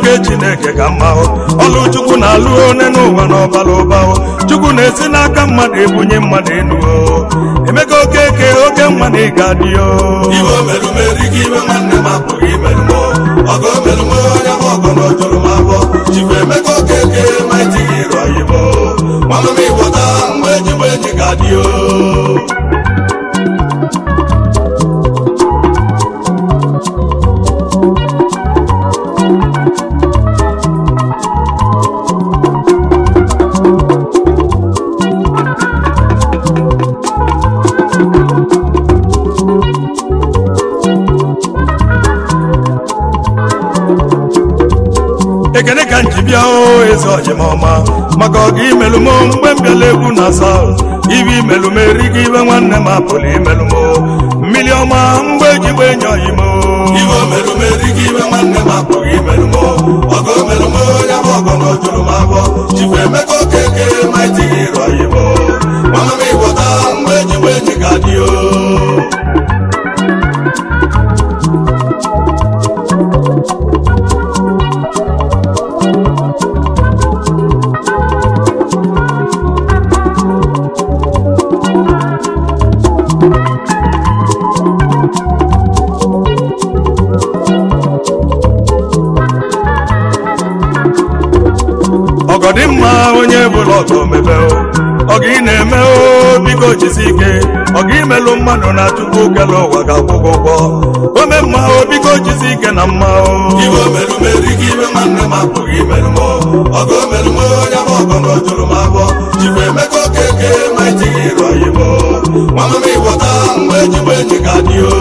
nke chineke ka mma hụ ọlụ chukwu na-alụ one n'ụwa na ọbara ụba hụ chukwu na-esi n'aka mmadụ ebunye mmadụ enu o emeka okeke oke nwa na ịga dị o iwe omerumeri gị iwe nwanne m apụghị imerụ m ọgọ omerụ m onye m ọgọ na ojuru m abụọ chikwa emeka okeke ma etighị ịrụ oyibo nwanne m ịgbọta mgbe ejigbo enyi ga adị o ekene ka nji bịa o eze ọjịmọma maka ọga imelụ m mgbe m bịala egwu na saut ibe imelụ m erighị ibe nwanne m apụlụ imelụ m mmiri ọma mgbe ejigbo enyi oyi m iwe omerumeri gị iwe nwanne m apụghị imerụ m ọgọ omerụ m onye m ọgọ na ojuru m abụọ chikwa emeka okeke ma etighị ịrụ oyibo nwanne m ịgbọta mgbe ejigbo enyi ga adị o ọgọdị mma onye bụla ọgọ mebe ọga ị na-eme o biko jisi ike ọga imelụ mmadụ na chukwu kele ụwa ga-akwụ gị ụgwọ ome mma o biko jisi ike na mma o iwe omerumeri gị iwe nwanne m apụghị imerụ m ọgọ omerụ m onye m ọgọ na ojuru m abụọ chikwa emeka okeke ma etighị ịrụ oyibo nwanne m ịgbọta mgbe ejigbo enyi ga adị o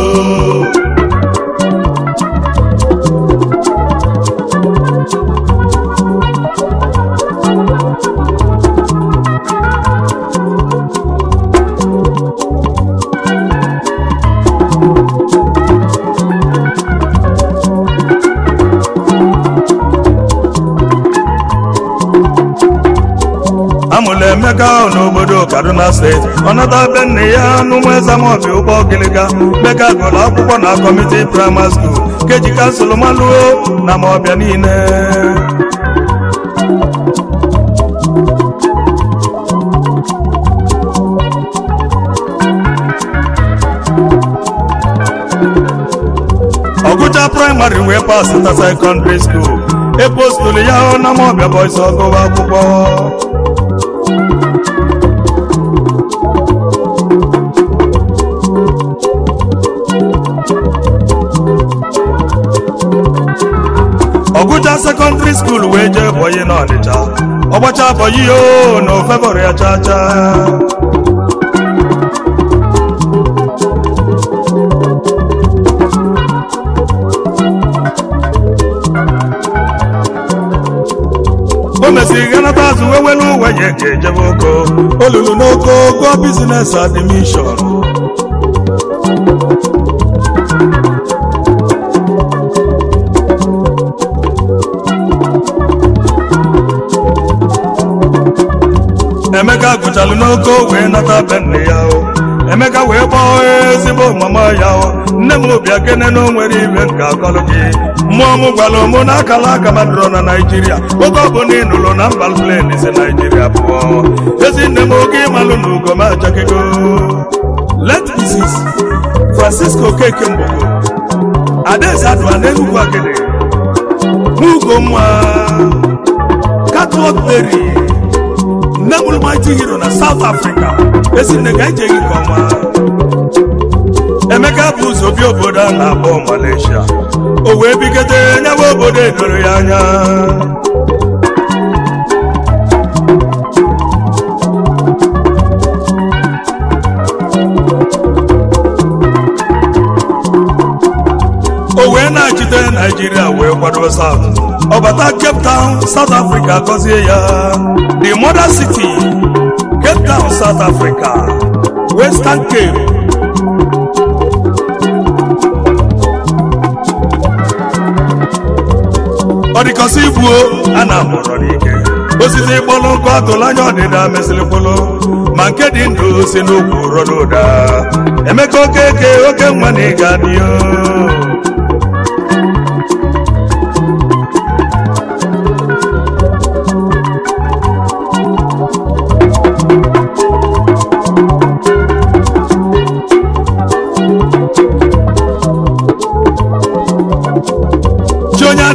amụla emeka ahụ n'obodo kaduna steeti ọ nata be nne ya n'ụmụ ezamobi ụgbọ gịlịga meka gụrụ akwụkwọ na kọmiti praịmarị skuul keji kansụl malụo na ma ọbịa niile ọgụcha praịmarị wee pasịta sekọndịrị skuul epostụlụ ya hụ na maọbịa bọis ọgụwa akwụkwọ ọgụcha sekọndịrị skuul wee jee bọyị n'ọnịcha ọgbacha bọyị yo na ofebọrọ ya chaa chaa o mesịrị ganata azụ wee were uwe ya ka ejebe oko olulu n'oko gụọ bizines admishọn emeka gụchalụ n'oko wee nata be nne ya o emeka wee gbaa ezigbo mama ya o nne m obi akene na o nwere ibe nke akọlụ gị mmụọ m gwara mụ na akala aka madụrọ na naijiria oge ọbụla ị nụrụ na mba plen si naijiria pụọ ezi nne m oge ịmalụ na ugo m achakego let mrs francisco keke mgbogo adaeze adụa n'enugwu akịdị n'ugo nwa catwalk berry nne m mighty hero na south africa esi nne ga ejeghị nke ọma emeka bụ ụzọ bi obodo a na-akpọ malaysia o wee bigode nyawa obodo edoro ya anya o wee na-achite naijiria wee kwado south ọbata cape town south africa gọzie ya the mother city cape town south africa western cape ọ dịkọsị igbuo a na-amụrọ n'ike osisi kpọlụ nkụ atụla anya ọdịda mesịrị kpụlụ ma nke dị ndụ si n'okwu rọ n'ụda emeka okeke oke nwa na ịga dị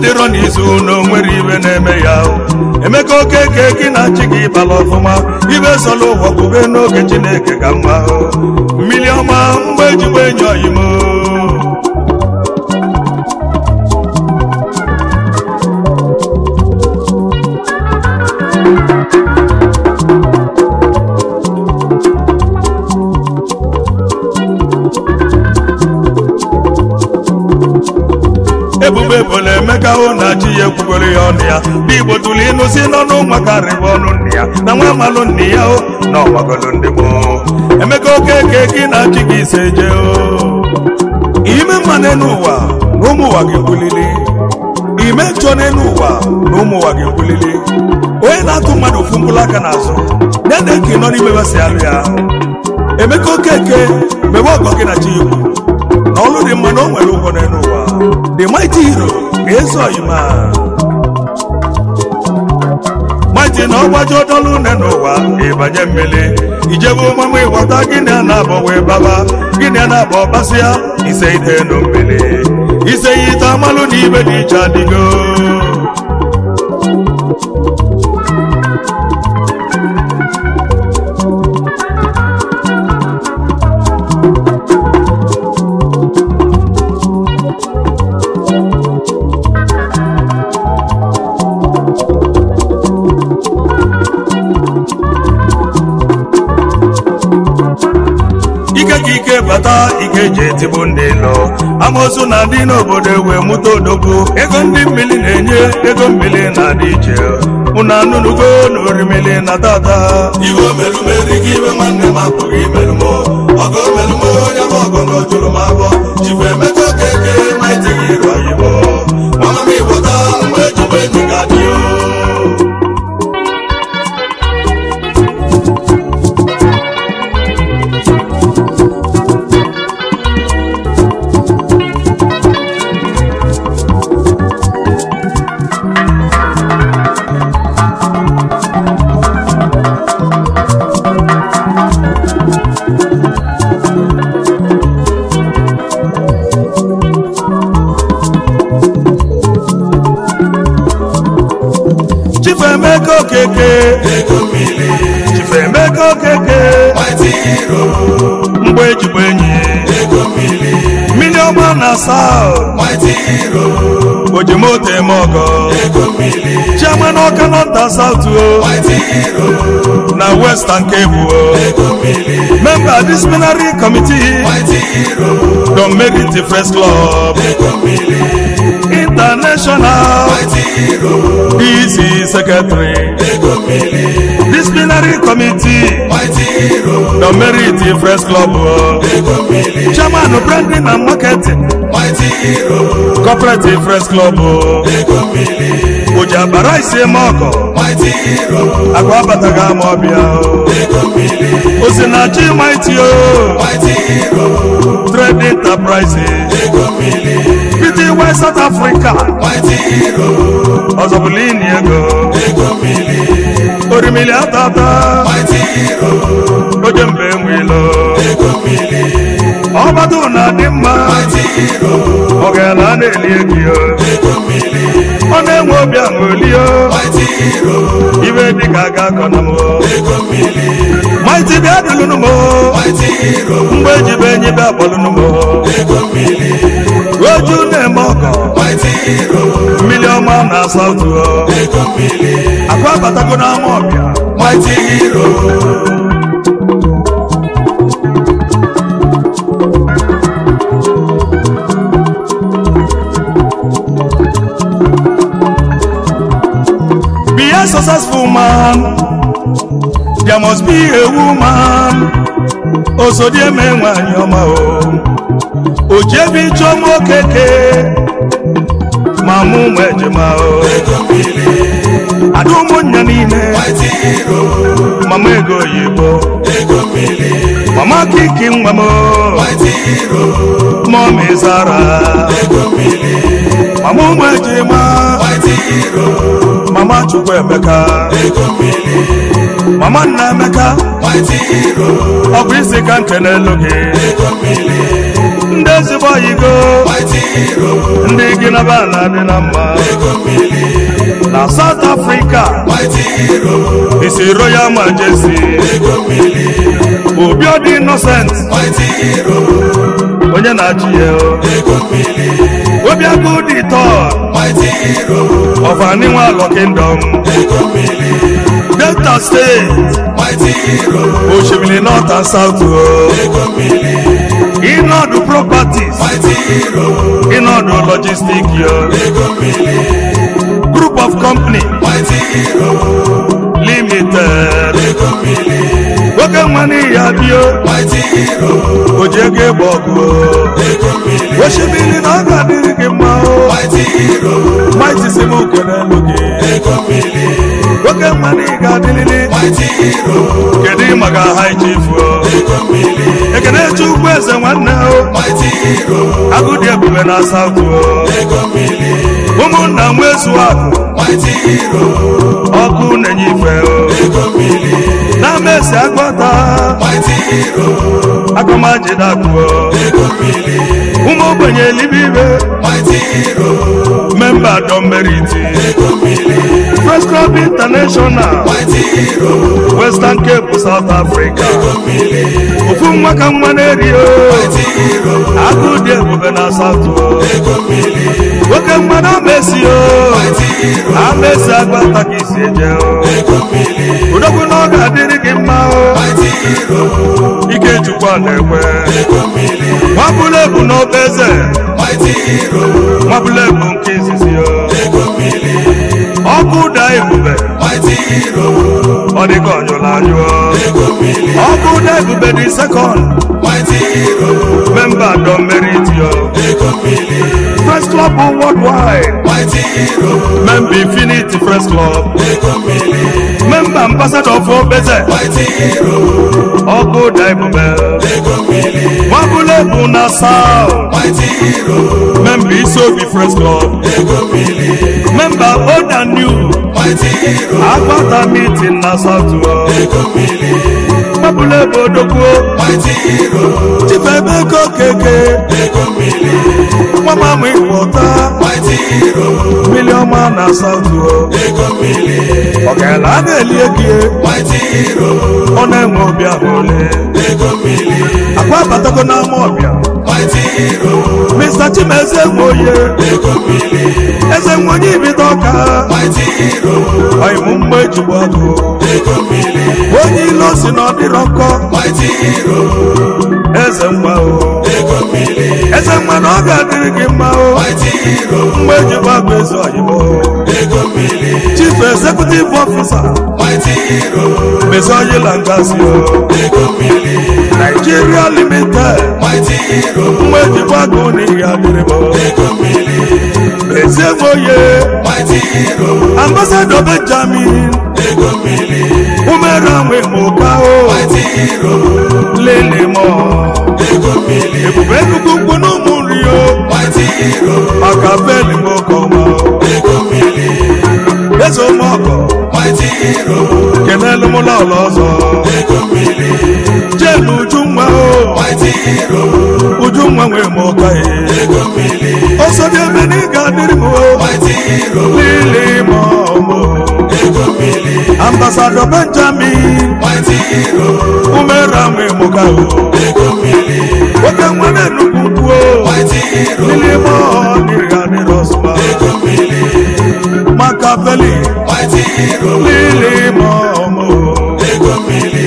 dịrọ n'izu na o nwere ibe na-eme ya o. emeka okeke gị na chi gị bala ọfụma ibe sola ụwa kwube n'oge chineke ka mma o. mmiri ọma mgbe ejigbo enyi oyimo ebube bụla emeka hụ na chi ya ekwugoro ya ọnụ ya ndị igbo tụrụ ịnụ si n'ọnụ makarịbụ ọnụ nne ya na nwa amalụ nne ya o na ọgbagolo ndị gboo emeka okeke gị na chi gị ise je o ime mma n'elu ụwa na ụmụ ụwa ga-ekwulili ime njọ n'elu ụwa na ụmụ ụwa ga-ekwulili onye na-atụ mmadụ ofu mkpụrụ aka n'azụ ya na eke nọ n'ime wesị alụ ya emeka okeke mebe ọgọ gị na chi igbo na ọlụ dị mma na o nwere ụgwọ n'elu ụwa the mighty hero ga-eso oyima mighty na ọgbaji ọdọlụ une n'ụwa ịbanye mmiri ijebe ụmụmụ ịghọta gịnị a na-abọ wee baba gịnị a na-abọ basịa ise ide nụ mmiri ise ya ite amalụ na ibe dị iche adịgo ike ka ike bata ike ji etigbu ndị lọ amoosu na-adị n'obodo ewe mụta odogwu ego ndị mmiri na-enye ego mmiri na-adị iche unu anụnugo na orimiri na tata iwe merumeri gị iwe nwanne m apụghị imerụmo ọgọ merụmo onye bụ ọgọ na ojuru m abụọ jikwa emeka okeke maịtị gị iru oyibo mama m ịgbọta mgbe ejigbo enyi ga-adị o chifemeka okeke ego mmiri chifemeka okeke maịtị hero mgbe ejigbo enyi ego mmiri mmiri ọma na saut maịtị hero ojimoto eme ọgọ ego mmiri chairman ọka nọta saut o maịtị hero na western cable o ego mmiri member disciplinary committee maịtị hero don merit first club ego mmiri international maịtị hero dc secretary ego mmiri disciplinary committee maịtị hero don merit first club o ego mmiri chairman branding and marketing maịtị hero cooperative first club o ego mmiri oji abara isi eme ọgọ maịtị hero agwa abataghị ama ọbịa o ego mmiri osinachi mighty o maịtị hero trade enterprises ego mmiri pty west south africa maịtị hero ọzọbụlini ego ego mmiri orimili atata maịtị hero oje mbe nwilo ego mmiri ọbata na adị mma maịtị hero ọgana a na-eli egi o ego mmiri ọ na-enwe obi aṅụli o maịtị hero ibe dịka aga akọ na m o ego mmiri maịtị bịa dịlụnụ m o maịtị hero mgbe ejibe enyi bịa kpọlụnụ m o ego mmiri oju na-eme ọgọ maịtị hero mmiri ọma na asatụ o ego mmiri akwa abatago n'ama ọbịa maịtị hero be a successful man there must be a woman osodieme nwanyị ọma o ojebi chọma okeke ma mụ ụmụ ejema o ego mmiri ada ụmụnnya niile maịtị hero mama ego oyibo ego mmiri mama kiki nwa m o maịtị hero mọmi zara ego mmiri mama ụmụ ejema maịtị hero mama chukwu emeka ego mmiri mama nna emeka maịtị hero ọ bụ isi ka nke n'elu gị ego mmiri ndị ezigbo oyigo maịtị hero, ndị gị na ba na-adị na mma ego mmiri, na South Africa mighty hero, isi Royal Majesty ego mmiri, Obiodi Innocent mighty hero, onye na-achị ya ego mmiri, Obiagu the third mighty hero, of Aniwalo Kingdom ego mmiri, Delta State mighty hero, Oshimiri North and South o. ego mmiri, Ịnọdụ Properties mighty hero, Ịnọdụ Logistic yo ego mmiri, Group of Company mighty hero, Limited ego mmiri, Oke nwa n'ihi abịa mighty hero, o ji ego ịgba ọgụ ego mmiri, Oshimiri na ọ ga-adịrị gị mma o mighty hero, Maịtị si m kelelu gị ego mmiri, Oke nwa n'ihi ga-adịrịrị mighty hero, kedu maka high chief o ego mmiri, ekene chukwu eze nwanne o mighty hero, agụdị ebube na South o ego mmiri, ụmụnna nwezu akụ mighty hero, ọkụ na-enye ife o ego mmiri, na mesi agbata mighty hero, akọmajidakụ o ego mmiri, ụmụ ogbenye elibibe mighty hero, memba dọmeriti ego mmiri, First Club International mighty hero, Western Cape South Africa ego mmiri, ofu nwa ka nwa na-eri o mighty hero, agụdị ebube na South o ego mmiri, nwoke nwa na amesi o mighty hero, amesi agbata ka isi eje o ego mmiri, udogwu na ọ ga-adịrị gị mma o mighty hero, ike chukwu na-ekwe ego mmiri, nwabụla ebu n'obe eze mighty hero, nwabụla ebu nke izizi o ego mmiri, ọkụ ụda ebube mighty hero, ọ dịka ọnyụrụ anyụ o ego mmiri, ọkụ ụda ebube dị sekọnd mighty hero, memba dọmeriti o ego mmiri, First Club Worldwide mighty hero, memba Infinity First Club ego mmiri, memba ambassador of obeze mighty hero, ọkụ ụda ebube ego mmiri, nwabụla ebu na South mighty hero, memba isi obi First Club ego mmiri, memba old and new mighty hero, agbata meeting na South o ego mmiri, nwabụla ebu odogwu mighty hero, chifebe ego keke ego mmiri, nwamamụ ịkpọta mighty hero, miliọma na South o ego mmiri, ọgala a na-eli egi mighty hero, ọ na-enwe obi ahụle ego mmiri, akwa abatago n'ama ọbịa mighty hero, Mr. Chimeze nwoye ego mmiri, eze nwenye ibido ọka mighty hero, ọyịmụ mgbe ejigbo ọgụ ego mmiri, onye ilo si na ọdịrọ nkọ mighty hero, eze nwa o ego mmiri, eze nwa na ọ ga-adịrị gị mma o mighty hero, mgbe ejigbo agụ eze ọyịmụ ego mmiri, chief executive officer mighty hero, mezoyila ngazi o ego mmiri, Nigeria limited mighty hero, mgbe ejigbo agụ n'ihi adịrị m ego mmiri, eze nwoye mighty hero, ambassador Benjamin ego mmiri, umere nwe mụka o mighty hero, lele mọ ego mmiri, ebube nnukwu mkpu n'ụmụ nri o mighty hero, maka beli m oke ọma ego mmiri, eze ụmụọkọ mighty hero, kenelu m lọlọ ọzọ ego mmiri, jelu ujunwa o mighty hero, ujunwa nwe m ụka e ego mmiri, ọsọ dị ebe na ị ga-adịrị m o mighty hero, lili mọ mụ ego mmiri, ambasadọ benjamin mighty hero, umere nwe m ụka o ego mmiri, nwoke nwere nnukwu mkpu o mighty hero, lili mọ dịrị adịrị ọsụma ego mmiri, maka beli mighty hero, lili mọ mụ ego mmiri,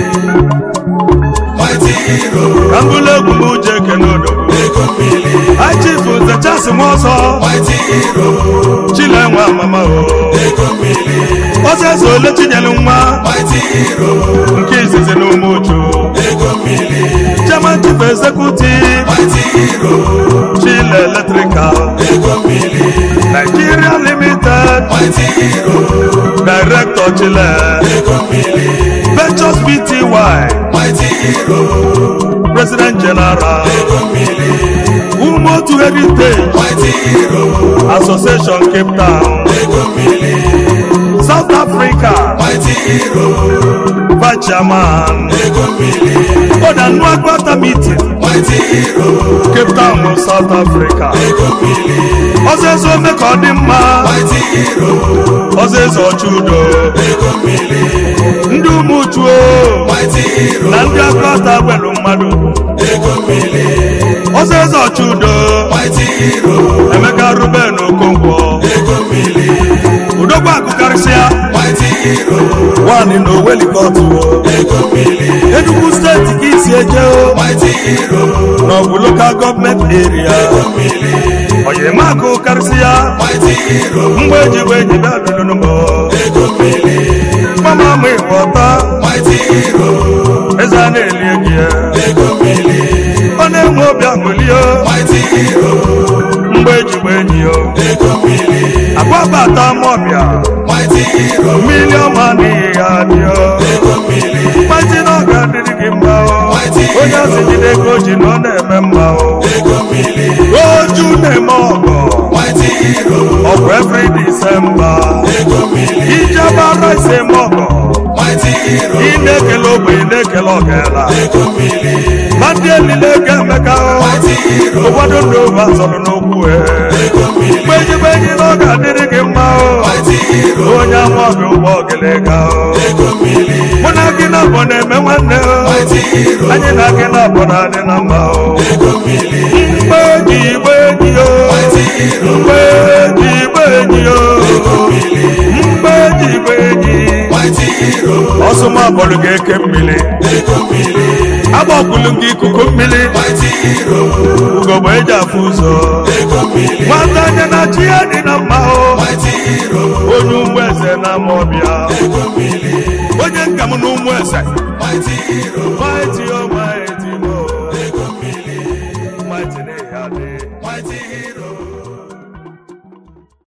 mighty hero, ka mbụlụ egwu m uche kene odogwu ego mmiri, achifu zechasị m ọsọ mighty hero, chilenwe amama o ego mmiri, ọsọ eze ole chinyelu nwa mighty hero, nke izizi na ụmụ uchu ego mmiri, chairman chief executive mighty hero, chile electrical ego mmiri, nigeria limited mighty hero, director chile ego mmiri, ventures pty mighty hero, president general ego mmiri, ụmụ otu heritage mighty hero association cape town ego mmiri south africa mighty hero vice chairman ego mmiri ọdanu agbata meeting mighty hero cape town south africa ego mmiri ọzọeze ome ka ọ dị mma mighty hero ọzọeze ọchị udo ego mmiri ndị ụmụchuo mighty hero na ndị akọta gwelu mmadụ ego mmiri ọzọeze ọchị udo mighty hero emeka ruben okonkwo ego mmiri udogwu akụkarịsịa mighty hero nwanyị na owelikọtụ ego mmiri enugwu steeti ka isi eje o mighty hero na ọ bụ lokal gọọmenti eria ego mmiri ọyịmakụ karịsịa mighty hero mgbe ejigbe ejibe abịdonụmọ ego mmiri mama m ịghọta mighty hero eze a na-eli gị ego mmiri ọ na-enwe obi aṅụlie mighty hero mgbe ejigbe enyi ya ego mmiri agbabata mọbịa mighty hero mmiri ọma n'ihi ya dị ego mmiri mmaji na ọ ga-adịrị gị mma o onye asị jide ego ji na ọ na-eme mma o ego mmiri oju na-eme ọgọ mighty hero ọgwụ every December ego mmiri ijebara ise eme ọgọ mighty hero ị na-ekele ogbenye na-ekele ọgala ego mmiri ma ndị elile ga-emeka mighty hero ụfọdụ ndị ụba zọrọ n'okwu e ego mmiri mgbe ejigbe enyi na ọ ga-adịrị gị mma o mighty hero onye ama ọbịa ụgbọ ogịlịga o ego mmiri mụ na gị na abụ na-eme nwanne o mighty hero anyị na gị na abụ na-adị na mma o ego mmiri mgbe eji igbe enyi o mighty hero mgbe eji igbe enyi o ego mmiri mgbe eji igbe enyi mighty hero ọsụma bọlụ ga-eke mmiri ego mmiri agbakwulu gị ikuku mmiri mighty hero ugogbe eji afụ ụzọ ego mmiri nwata anya na chi ya dị na mma o mighty hero onye ụmụ eze na ama ọbịa ego mmiri onye nka m na ụmụ eze mighty hero mighty oh my